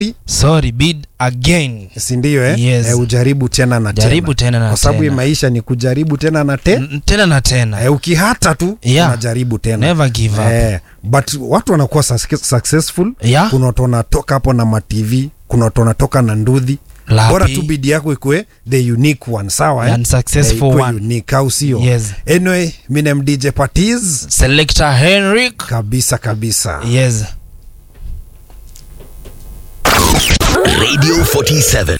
sorry bid again si ndio eh? Yes. Eh, ujaribu tena na Jaribu tena na kwa sababu hii tena. maisha ni kujaribu tena na te N- tena na tena eh, ukihata tu Yeah. unajaribu tena never give up eh, but watu wanakuwa suc- successful Yeah. kuna watu wanatoka hapo na matv kuna watu wanatoka na ndudhi Lapi. bora tu bidi yako ikue the unique one sawa eh? And successful Eh, ikue one. unique au sio Yes. anyway minem dj patiz selector henrik kabisa kabisa yes Radio 47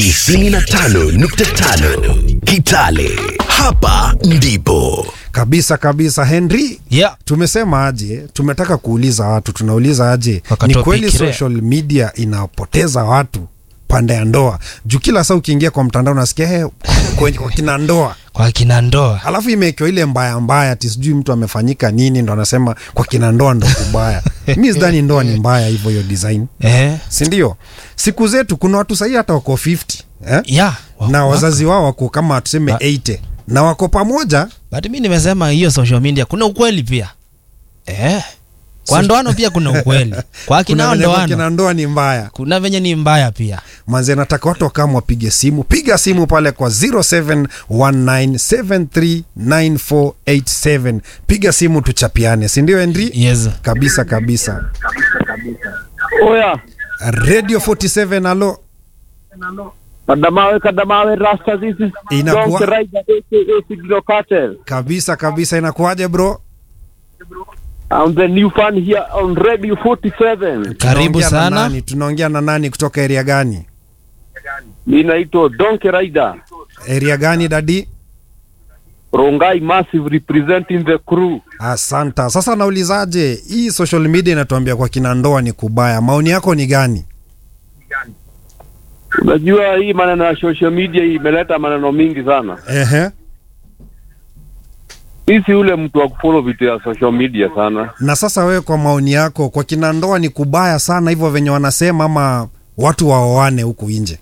95.5 Kitale. Hapa ndipo kabisa kabisa henry yeah tumesema aje tumetaka kuuliza watu tunauliza aje ni Wakatopic kweli ile. social media inapoteza watu pande ya ndoa juu kila saa ukiingia kwa mtandao unasikia hey, kwa, kwa kina ndoa kwa kina ndoa alafu imewekewa ile mbaya mbaya ti sijui mtu amefanyika nini ndo anasema kwa kina ndoa ndo kubaya mi sidhani ndoa ni mbaya hivyo hiyo design eh sindio siku zetu kuna watu sahii hata wako 50 eh? yeah wa- na wako. wazazi wao wako kama tuseme Ba- 80 na wako pamoja but mi nimesema hiyo social media kuna ukweli pia eh kwa So- ndoano pia kuna ukweli kwa kuna kinao venye kwa ndoano kina ndoa ni mbaya kuna venye ni mbaya pia manze nataka watu wakama wapige simu piga simu pale kwa 0719739487 piga simu tuchapiane sindio henry yes kabisa kabisa Oya, radio 47 alo kadamawe kadamawe rasta zizi Inakuwa- Don't ride aka Signal Cartel. kabisa kabisa inakuwaje bro I'm the new fan here on Radio 47. karibu Tunaongea na sana nani? tunaongea na nani kutoka area gani Mimi naitwa Donkey Rider. area gani dadi Rongai Massive representing the crew. asanta sasa naulizaje hii social media inatuambia kwa kina ndoa ni kubaya maoni yako ni gani Unajua hii maneno ya social media imeleta maneno mingi sana. Ehe. Mimi si ule mtu wa kufollow vitu ya social media sana. na sasa wewe kwa maoni yako kwa kina ndoa ni kubaya sana hivyo venye wanasema ama watu waoane huku nje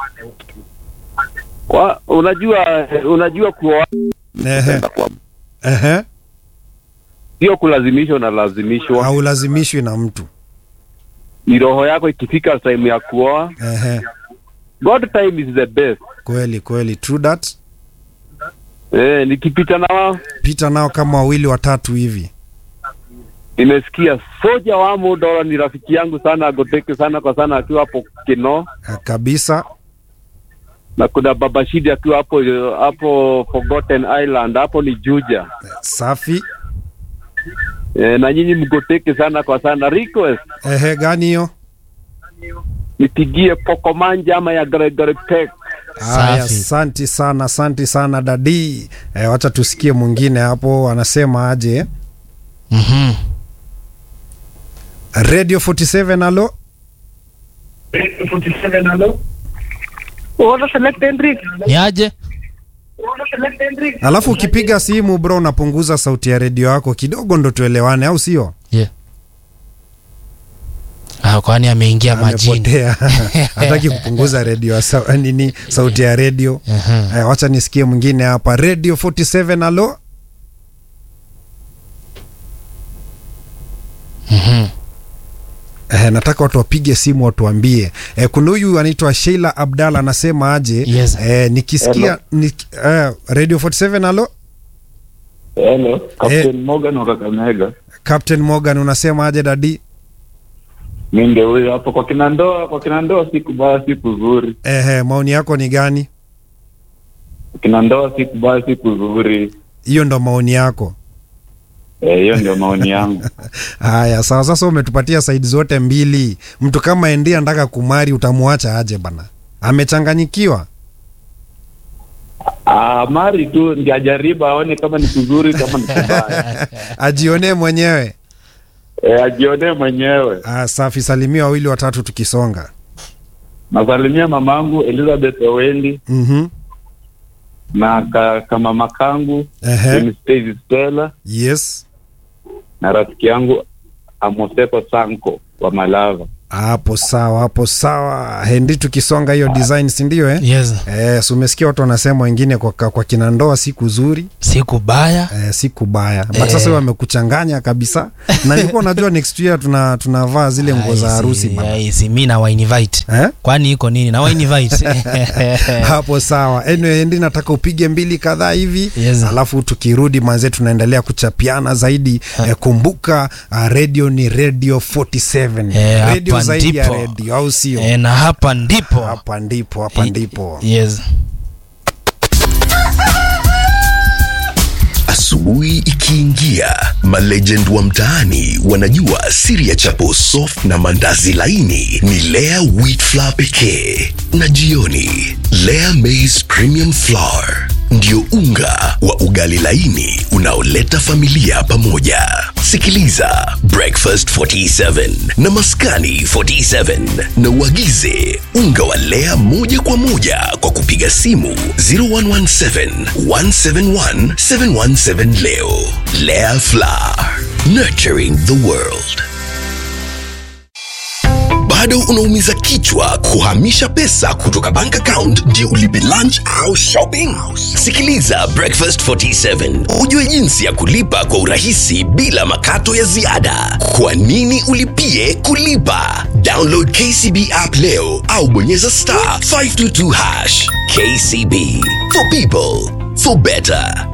Kwa, unajua unajua kuoa Ehe. Ehe. sio kulazimishwa na lazimishwa. haulazimishwi na mtu Ni roho yako ikifika time ya kuoa. Ehe. God time is the best. kweli kweli true that Eh, nikipita na wao pita nao kama wawili watatu hivi nimesikia soja wa Modola ni rafiki yangu sana, agoteke sana kwa sana akiwa hapo Kino, Eh, kabisa na kuna baba Shidi akiwa hapo hapo Forgotten Island, hapo ni Juja. safi E, na nyinyi mgoteke sana kwa sana. Request Ehe, gani hiyo nipigie Pokomanja ama ya Gregory Peck. Haya, Safi. asanti sana asanti sana dadi e, wacha tusikie mwingine hapo anasema aje Mhm. radio 47 alo ni aje alafu ukipiga simu bro unapunguza sauti ya redio yako kidogo ndo tuelewane au sio yeah. ah, kwani ameingia majini amepotea hataki kupunguza redio ya sa, nini sauti ya redio Mhm. Eh, wacha nisikie mwingine hapa radio 47 alo Mhm. Eh, nataka watu wapige simu watuambie. Eh, kuna huyu anaitwa Sheila Abdalla anasema aje? Yes. Eh, nikisikia nik, eh, Radio 47 alo? Hello, Captain Eh. Morgan wa Kakamega. Captain Morgan unasema aje dadi? Mi ndio huyo hapo kwa kina ndoa, kwa kina ndoa si kubaya, si kuzuri. Eh, eh, maoni yako ni gani? Kwa kina ndoa si kubaya, si kuzuri. Hiyo ndo maoni yako. Eh, hiyo ndio maoni yangu. Haya, sawa. Sasa umetupatia saidi zote mbili. Mtu kama Endi anataka kumari, utamwacha aje bana? Amechanganyikiwa. Ah, mari tu ndio ajaribu aone kama ni kuzuri kama ni kubaya. Ajionee mwenyewe. Eh, ajionee mwenyewe. Ah, safi. Salimia wawili watatu tukisonga. Nasalimia mamangu Elizabeth Owendi Mhm. na ka, kama makangu Ehe. Mimi Stacy Stella Yes. na rafiki yangu Amosepo Sanko wa Malava. hapo sawa hapo sawa hendi tukisonga hiyo design sindio eh? yes Eh, si umesikia watu wanasema wengine kwa, kwa kina ndoa siku zuri siku baya eh, siku baya but Eh. sasa wamekuchanganya kabisa na nilikuwa najua next year tuna tunavaa zile nguo za Ai, harusi si- bana. ai, si mi nawainvite eh? kwani iko nini nawainvite hapo sawa anyway, ndi nataka upige mbili kadhaa hivi Yes. alafu tukirudi manze tunaendelea kuchapiana zaidi eh, kumbuka uh, radio ni radio 47 Eh, radio hapa zaidi ya ndipo. radio au sio e, na hapa ndipo hapa ndipo hapa ndipo yes Asubuhi ikiingia, malegend wa mtaani wanajua siri ya chapo soft na mandazi laini ni Lea wheat flour pekee, na jioni Lea maize premium flour ndio unga wa ugali laini unaoleta familia pamoja. Sikiliza Breakfast 47 na Maskani 47 na uagize unga wa Lea moja kwa moja kwa kupiga simu 0117 171 717 leo. Lea Flour, nurturing the world. Bado unaumiza kichwa kuhamisha pesa kutoka bank account ndio ulipe lunch au shopping? Sikiliza Breakfast 47 ujue jinsi ya kulipa kwa urahisi bila makato ya ziada. Kwa nini ulipie kulipa? Download KCB app leo au bonyeza star 522 hash. KCB for people for better.